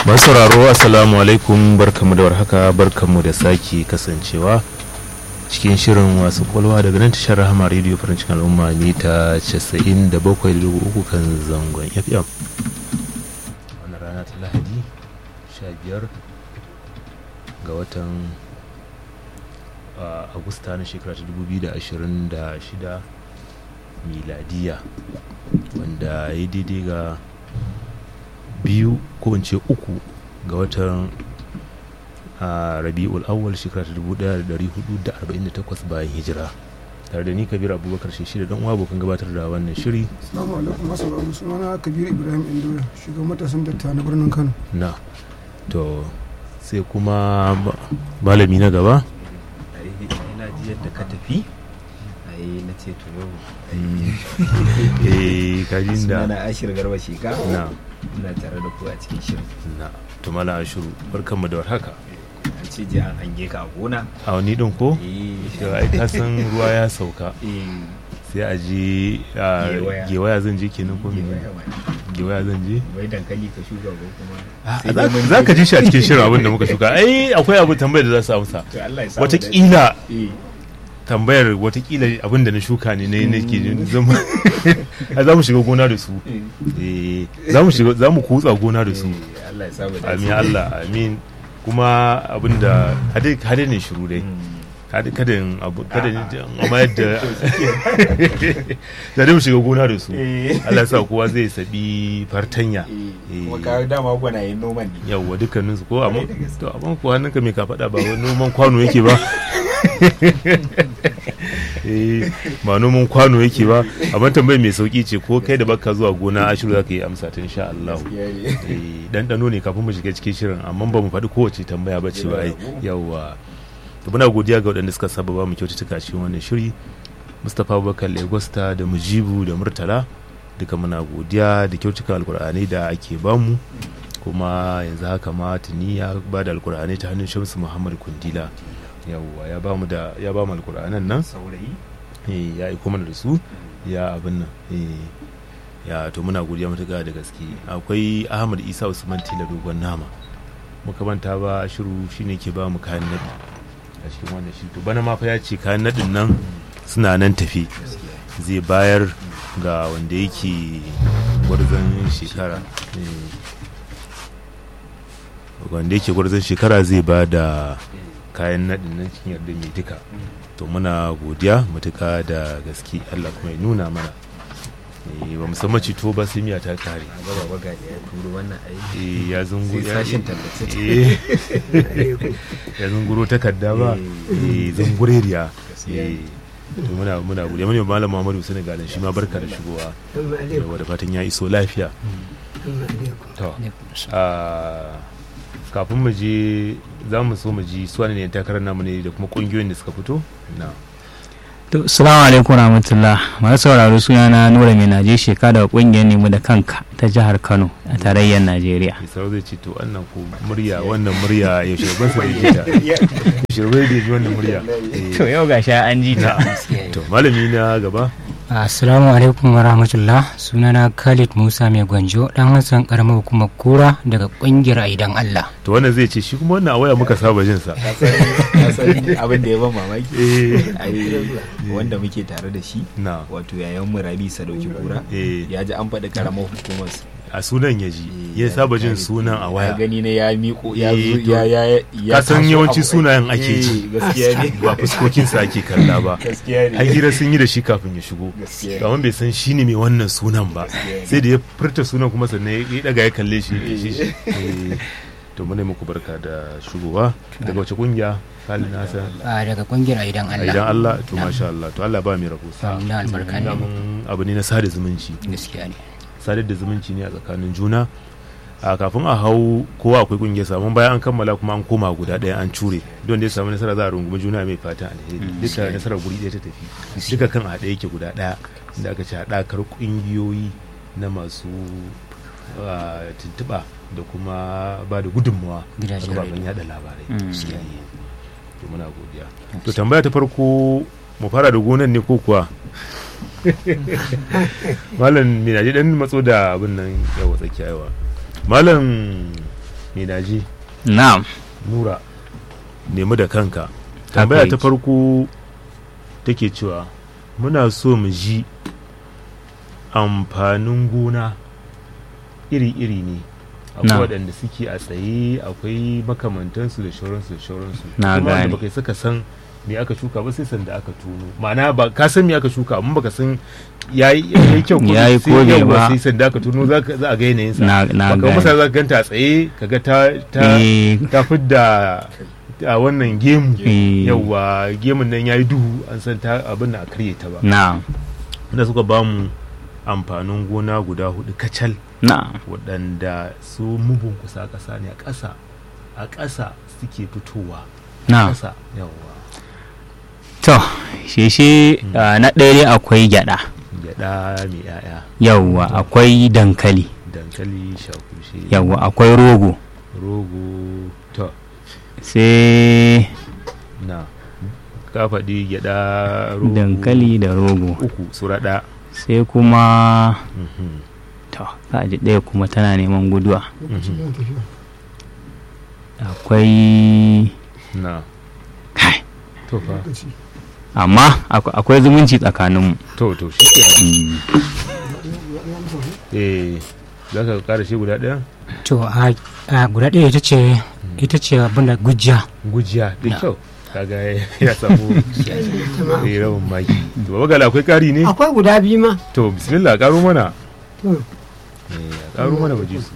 masu sauraro assalamu alaikum barkamu da warhaka barkamu da sake kasancewa cikin shirin wasu kwalwa daga nan tashar rahama rediyo farin cikin al'umma mita 97.3 kan zangon fm wannan rana ta lahadi 15 ga watan uh, agusta na shekara ta 2026 miladiya wanda ya daidai ga biyu ko in ce uku ga watan a rabi'ul awwal shekara ta 1448 bayan hijira tare da ni kabir abubakar shi da dan uwa abokan gabatar da wannan shiri Assalamu alaikum masu sauraro sunana Kabir Ibrahim Indoya shugaban matasan datta na birnin Kano. na to sai kuma ba- malami na gaba ina ji yadda ka tafi ai na ce to yau eh kajin da sunana ashir garba sheka na ina tare da ku a cikin shirin na to mala ashuru barkanmu da warhaka an ce ji an hange ka a gona a wani din ko eh to ai ka san ruwa ya sauka eh sai a je a Gewaya. gewaya zan je kenan ko mene waya waya. gewaya zan je wai dankali ka shuka ko kuma Ah, sai dai mun za ka ji shi a cikin shirin abin da muka shuka ai akwai abu tambayar da za su amsa to Allah ya samu watakila da- eh tambayar watakila abin da na shuka ne na nake jin zama a za mu shiga gona da su eh, eh za mu shiga za mu kutsa gona da su eh, Allah ya samu da amin Allah amin kuma abin da hade hade ne shiru dai kada kada in abu kada in amma yadda da dai mu shiga gona da su eh Allah ya sa kowa zai sabi fartanya eh kuma ka dama gwanayen noman ne yawwa dukkanin su ko amma Kwarai da gaske. to amma ko hannunka mai ka faɗa ba wani noman kwano yake ba eh ba noman kwano yake ba amma tambayar mai sauki ce ko kai da baka zuwa gona ashiru zaka yi amsa ta insha Allah Gaskiya ne. eh ɗanɗano ne kafin mu shiga cikin shirin amma ba mu faɗi kowace tambaya ba ce ba ai yawwa to muna godiya ga waɗanda suka saba ba mu kyaututtuka cikin wannan shiri Mustapha Abubakar Legosta da Mujibu da Murtala duka muna godiya da kyautuka alkur'anai da ake bamu kuma yanzu haka ma tuni ya ba da alkur'anai ta hannun Shamsu Muhammad Kundila yawwa ya ba mu da ya ba mu alkur'anan nan saurayi eh, ya aiko mana da su ya abin nan eh, ya to muna godiya matuƙa da gaske akwai ahmad isa usman tila dogon nama muka manta ba shiru shine ke ba mu kayan naɗi a cikin wannan shi to bana ma fa ya ce kayan naɗin nan suna nan tafi zai bayar ga wanda yake gwarzon shekara eh, wanda yake gwarzon shekara zai ba da kayan naɗin nan cikin yarda mai duka to muna godiya matuka da gaske Allah kuma ya nuna mana Eh, ba musamman cito ba sai miya ta kare a gaba baga da ya turo wannan aiki Eh, ya zungu sai sashin tallace Eh, ya zunguro takarda ba eh zungureriya Gaskiya Eh, ne. to muna muna godiya mun yi malam Muhammadu Sani galan shi ma barka da shigowa yawa da fatan ya iso lafiya to ah, kafin mu je za mu so mu ji su ne takarar namu ne da kuma kungiyoyin da suka fito na To, salamu alaikum rahmatullah masu sauraro suna na Nura mai naje sheka daga kungiyar nemu da kanka ta jihar Kano a tarayyar Najeriya. Isarau zai ce to wannan ko murya wannan murya yaushe ban sa da ji ta yaushe bai da ji wannan murya Eh, To yau ga sha an ji ta. to malami na gaba Assalamu alaikum wa rahmatullah sunana Khalid Musa mai gwanjo dan Hassan karamar hukumar kura daga kungiyar Aidan Allah. to wannan zai ce shi kuma wannan a waya muka saba jin sa ka san ka san abin da ya ban mamaki eh ai wanda muke tare da shi na wato yayan mu Rabi Sadauki Kura eh ya ji an faɗi karamar hukumar su. a sunan ya ji ya saba jin sunan a ya waya gani ne ya miƙo ya Eh, zo to, ya ya ya ka san taso yawanci abu- sunayen ake Eh, ji gaskiya ne ba fuskokinsa ake kalla ba gaskiya har ne hira sun yi da shi kafin ya shigo gaskiya to amma bai san shi ne mai wannan sunan ba sai da ya furta sunan kuma sannan ya daga ya kalle shi ya shi shi Eh, to muna muku barka da shigowa daga wace kungiya Khalid Nassan A daga kungiyar Aidan a Allah. idan Allah to masha Allah to Allah ba mai rabo sa Amin, albarka ne. Daman abu ne na sada zumunci Gaskiya ne. sadar da zumunci ne a tsakanin juna a kafin a hau kowa akwai kungiyar samun bayan an kammala kuma an koma guda ɗaya an cure don da ya samu nasara za a rungumi juna mai fatan alheri duka nasarar guri ɗaya ta tafi duka kan haɗe yake guda ɗaya inda aka ce haɗakar ƙungiyoyi na masu ah, tuntuɓa da kuma ba da gudunmawa a Gidajen kafafen rediyo. yada labarai Mm. Gaskiya ne. to muna godiya to tambaya ta farko mu fara da gonan ne ko kuwa malam mina je dan matso da abin nan yawa tsakiya yawa malam mai daji na'am nura nemi da kanka tambaya ta yake. farko take cewa muna so mu ji amfanin gona iri-iri ne akwai Na. waɗanda suke a tsaye akwai makamantansu da shauransu da shauransu Na Kuma wanda gane. baka saka san me aka shuka ba sai sanda aka tono ma'ana ba ka san me aka shuka amma baka san yayi yayi kyau ko Yayi sai ko bai yawwa ba. sai sanda aka tono za ka- za a ga yanayin sa Na- na baka gane. masa za ka ganta a tsaye kaga ta ta Eh, ta fidda a wannan gemu Eh. yauwa gemun nan ya yi duhu an san ta abin da a karye ta ba na'am wanda suka ba mu amfanin gona guda hudu kacal na'am waɗanda su mugun kusa ƙasa ne a ƙasa a ƙasa suke fitowa na'am ƙasa yauwa to sheshe ah, na ɗaya dai akwai gyada gyaɗa mai yaya yawwa akwai dankali dankali shakushe yawwa akwai rogo rogo to sai na ka faɗi gyaɗa rogo dankali da rogo uku suraɗa sai kuma to ka ji ɗaya kuma tana neman guduwa lokacin yana tafiya akwai na kai to fa lokaci amma ak- akwai zumunci tsakaninmu to to shi ke Mm. ya amsa su eh za ka ƙara shi guda ɗaya to a a guda ɗaya ita ce ita ce abin da gujiya gujiya da kyau kaga ya samu eh, rabin maki to baba gala akwai ƙari ne akwai guda biyu ma to bismillah ƙaro mana To. eh ƙaro mana baje su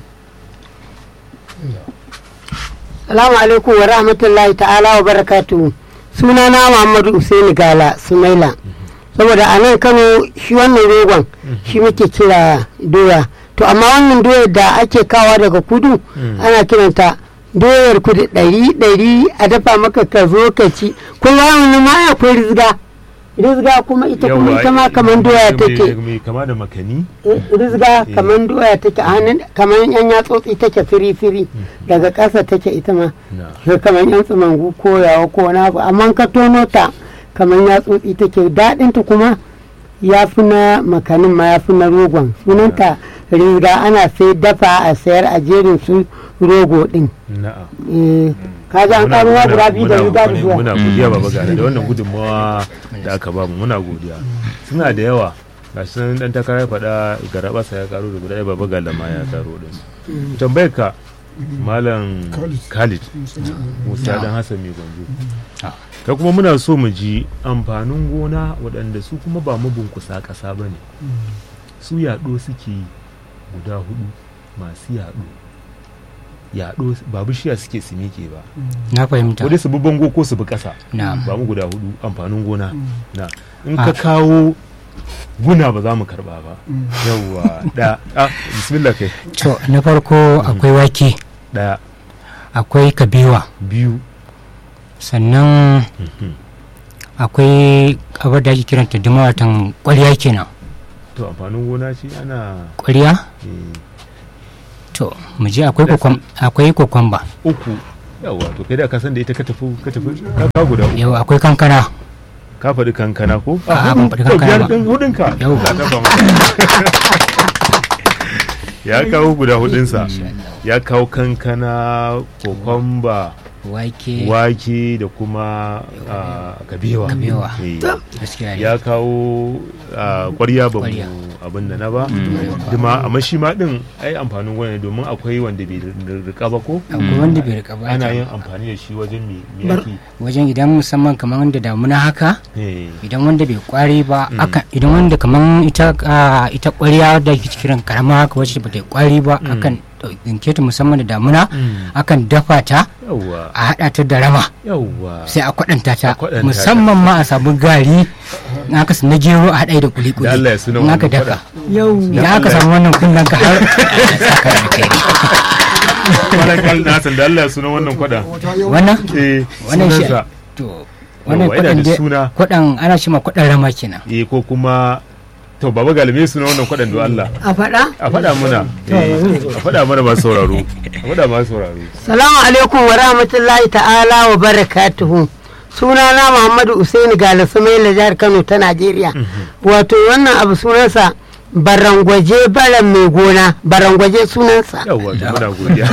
salamu alaikum wa rahmatullahi ta'ala wa barakatuhu sunana muhammadu usaini gala sumaila saboda a nan kano shi wannan rogon shi muke kira doya to amma wannan doyar da ake kawa daga kudu ana kiranta doyar kudu ɗari ɗari a dafa maka ka zo ka ci kuma wani ma akwai rizga rizga kuma ita kuma ita ma kamar doya take mai kama da makani rizga kamar doya take a hannun kamar yan yatsotsi take firi-firi daga ƙasa take ita ma na sai kamar yan tsumangu ko yawa ko wani abu amma ka tono ta kamar yatsotsi take daɗinta kuma ya fi na makanin ma ya fi na rogon sunanta rizga ana sai dafa a sayar a jerin su rogo ɗin na'a Eh, ka ji an Muna- ƙaro muna- guda biyu da muna- riga da muna- zuwa muna godiya baba gala da wannan gudunmawa da aka bamu muna godiya suna da yawa ga shi nan dan takara ya faɗa garabasa ya karo da guda ɗaya baba gala ma ya karo da su tambayar ka malam Khalid. khalid musa dan hassan mai gwanzo ka kuma muna so mu ji amfanin gona waɗanda su kuma ba mabunkusa ƙasa ba ne su yaɗo suke yi guda hudu masu yaɗo yaɗo ba bishiya suke su miƙe ba na fahimta ko dai su bi bango ko su bi ƙasa na ba mu guda hudu amfanin gona na in ka kawo guna ba za mu karba ba yawwa da ah bismillah kai to na farko akwai wake daya akwai kabewa biyu sannan akwai abar da ake kiranta dumawatan ƙwarya kenan to amfanin gona ce ana ƙwarya eh, to mu je akwai kokwam- akwai kokwamba uku yawwa to kai da ka san da ita ka tafi ka tafi ka kawo guda uku yau akwai kankana ka faɗi kankana ko A'a, ban faɗi to kankana biyar ba. ɗin hudunka Yau. Ka tafa maka. ya kawo guda hudunsa ya kawo kankana kokomba wake wake da kuma ah, kabewa Kabewa. Eh, gaskiya ne ya kawo ah, kwarya ba Kwarya. mu abin da na ba duma amma shi ma din ai amfanin gona ne domin akwai wanda bai rika ba ko akwai wanda bai rika ba ana ta. yin amfani da shi wajen me me ake wajen idan musamman kamar wanda damuna haka eh, idan wanda bai kwari ba akan idan wanda kamar ita ah, ita ƙwarya da ke cikin karama haka wacce ba ta yi kwari ba akan ɗauke ta musamman da damuna akan dafa ta yawwa a haɗa ta da rama yawwa sai a kwaɗanta ta A kwaɗanta ta. musamman ma a samu gari na aka na gero a haɗa da kuli-kuli Da Allah ya suna in aka wannan daka yau idan aka samu wannan kullum ka har saka da kai Malam Khalid na san da Allah ya suna wannan kwada wata yau wannan eh wannan shi sunansa to wannan Yawwa, yana kwaɗan da dai- suna kwaɗan ana shi ma kwaɗan rama kenan eh ko kuma to baba galime suna wannan kwadan do Allah a faɗa a faɗa mana eh, a faɗa mana masu sauraro a faɗa masu sauraro Salamu alaikum wa rahmatullahi ta'ala wa barakatuhu. Sunana Muhammadu Usaini Gala Sumaila jihar Kano ta Najeriya. Wato wannan abu sunansa barangwaje baran mai gona barangwaje sunansa yawwa to muna godiya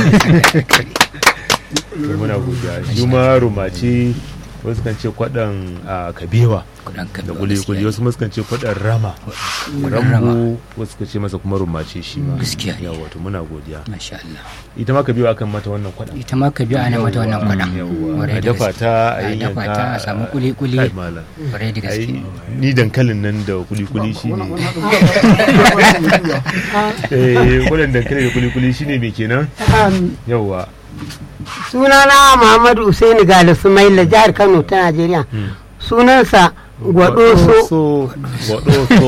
to muna godiya shi ma rumace wasu kan ce kwaɗan a kabewa kudan da kabewa kuli-kuli gaskiya wasu ma sukan ce kwaɗan rama rambu wasu kan ce masa kuma rumace shi ma Gaskiya ne. yawwa to muna godiya masha Allah ita ma kabewa akan mata wannan kwaɗan ita ma kabewa ana mata wannan kwadan yawwa Kwarai a da dafa gaske. ta a a yanyanka dafa ta a samu kuli-kuli Kai malam. kwarai da gaske ai ni dankalin nan da kuli-kuli shine wannan haɗin ba eh kwaɗan dankali da kuli-kuli shine me kenan Um, yawwa sunana muhammadu usaini gali sumaila jihar kano ta najeriya sunansa gwadoso so gwadoso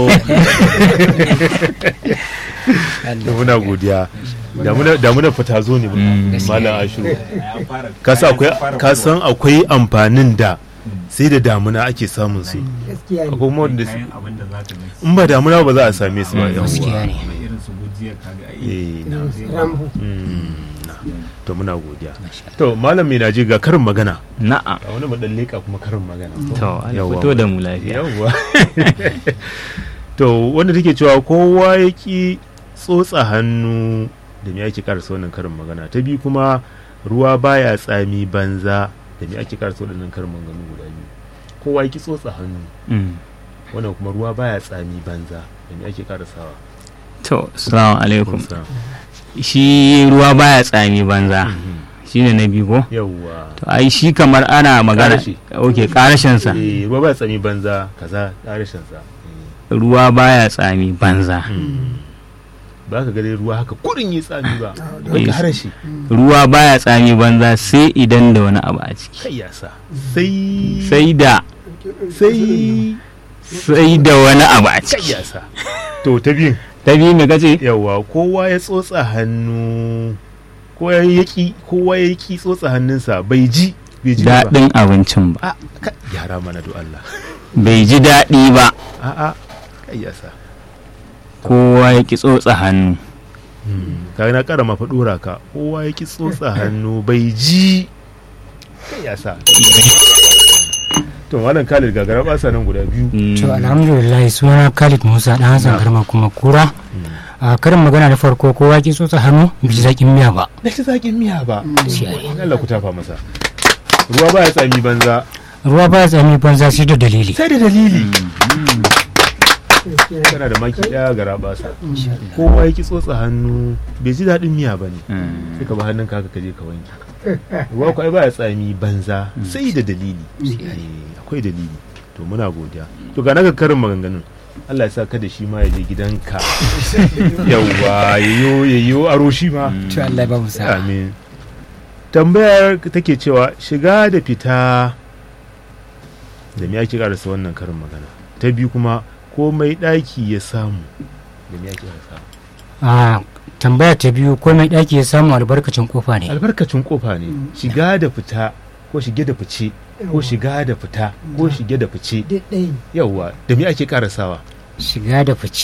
da muna godiya da muna fita zo ne malam ashiru ka san akwai ka san akwai amfanin da sai da damuna ake samun su gaskiya ne akwai kuma wanda su abin da za ka mai in ba damuna ba za a same su ba gaskiya yawwa ne irin su gujiyar kaga ai eh na rambu mm, na. to muna godiya to malam mai naje ga karin magana na'am a wani madan leka kuma karin magana to Allah Yawwa. fito da mu lafiya yawwa to wanda take cewa kowa ya ki tsotsa hannu da me ake karasa wannan karin magana ta biyu kuma ruwa baya tsami banza da me ake karasa wannan karin maganganu guda biyu kowa ya ki tsotsa hannu Mm. wannan kuma ruwa baya tsami banza da me ake karasawa to assalamu alaikum Kun san. shi ruwa baya tsami banza Mhm. shine na biyu ko yawwa to ai shi kamar ana magana Ƙarashi. ok karashin sa Eh, ruwa baya tsami banza kaza karishin sa Eh. ruwa baya tsami banza ba ka gare ruwa haka kurin yi tsami ba Eh, wanda harashi ruwa baya tsami banza sai idan da wani abu a ciki kai ya sa sai sai da sai sai da wani abu a kai ciki ya sa to ta biyun ta biyu me kace yawa kowa ya tsotsa hannu ko ya yaki kowa ya yaki tsotsa hannunsa bai ji bai ji ba daɗin abincin ba a ka gyara mana do Allah bai ji daɗi ba a a kai ya sa kowa ya ki tsotsa hannu ka na kara mafa dora ka kowa ya ki tsotsa hannu bai ji kai ya sa to malam Khalid gagara ba sa nan guda biyu to alhamdulillah suna Khalid Musa dan Hassan Garma kuma kura a karin magana da farko kowa ki tsotsa hannu bai ji zakin miya ba da shi zakin miya ba Gaskiya ne. Allah ku tafa masa ruwa ba ya tsami banza ruwa ba ya tsami banza sai da dalili sai da dalili kana da maki daya ga rabasa kowa ya ki tsotsa hannu bai ji daɗin miya ba ne sai ka ba hannun ka ka je ka wanke ruwa ko ai ba ya tsami banza sai da dalili Eh, akwai dalili to muna godiya to ga naga karin maganganun Allah ya sa ka da shi ma ya je gidanka yawwa yayyo yayyo aro shi ma to Allah ya ba mu sa'a amin tambayar take cewa shiga da fita da me ake karasa wannan karin magana ta biyu kuma komai ɗaki ya samu da me ake karasa a tambaya ta biyu ko mai daki ya samu albarkacin kofa ne albarkacin kofa ne shiga da fita ko shige da fice ko shiga da fita ko shige da fice duk ɗaya ne. yawwa da me ake karasawa shiga da fice